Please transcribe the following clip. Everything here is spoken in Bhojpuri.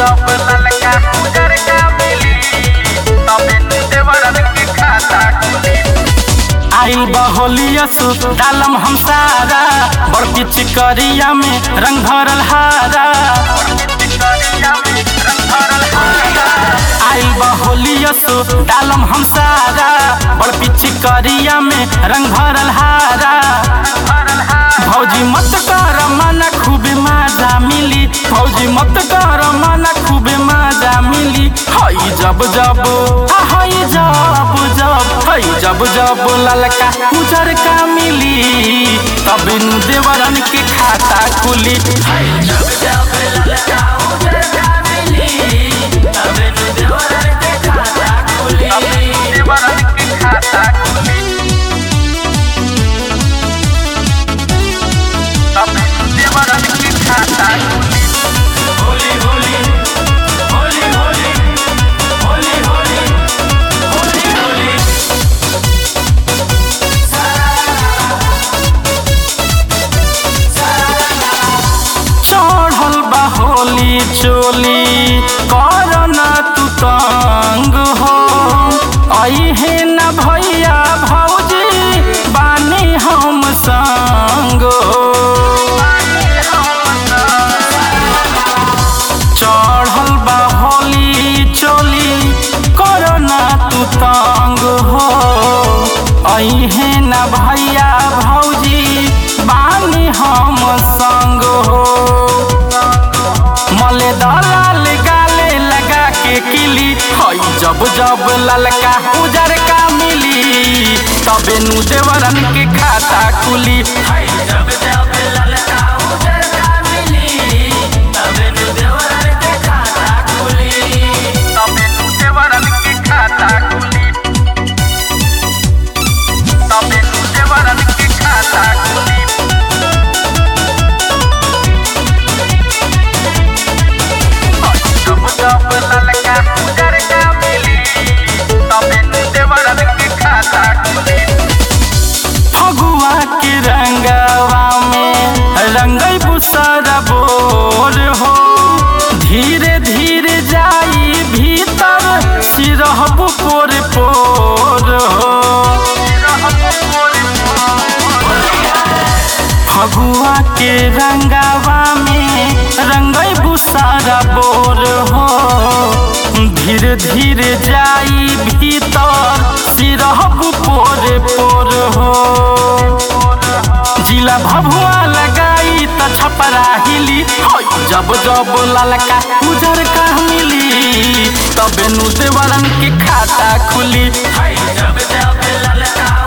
जब ललका उजर का मिली तबे देवरन के खाता खुली आइल बहोलियस डालम हम सारा बड़की चिकरिया में रंग भरल हारा चिकरिया में रंग भरल हारा आइल बहोलियस डालम हम सारा बड़की चिकरिया में रंग भरल हारा भरल हारा भौजी मत कर मना खूबे मजा मिली भौजी मत कर मना खूबे मजा मिली हई जब जब आ हई जब जब हई जब जब ललका उजर का मिली तब नु देवरन के खाता खुली हई जब जब ललका उजर का मिली तब नु देवरन के खाता खुली देवरन के खाता खुली तबे देवरन के खाता खुली होली होली होली होली होली होली होली होली चढ़ल बा होली चोली कर न तू तंग हो अहे न भैया भौजी बानी हम संग हो चढ़ल बा होली चोली करना तू तंग हो अहे न भैया भौजी बानी हम संग हो मले दलाल गाले लगा के किली हई जब जब ललका उजर का मिली तबे नु देवरन के खाता खुली हई जब जब ललका उजर का मिली तबे नु देवरन के खाता खुली तबे देवरन के खाता खुली तबे देवरन के खाता खुली जब जब ललका उजर का मिली तबे देवरन के खाता खुली फगुआ के रंगवा में रंगई बुसरा बोर हो धीरे धीरे जाई भीतर सिरहबु पोर पोर हो फगुआ के रंगवा में रंगई बुसारा बोर हो धीरे धीरे जाई भीतर सिरहबु पोर पोर हो जिला भभुआ लगाई त छपरा हिली होय जब जब ललका उजर का मिली तबे नु देवरन के खाता खुली जब जब ललका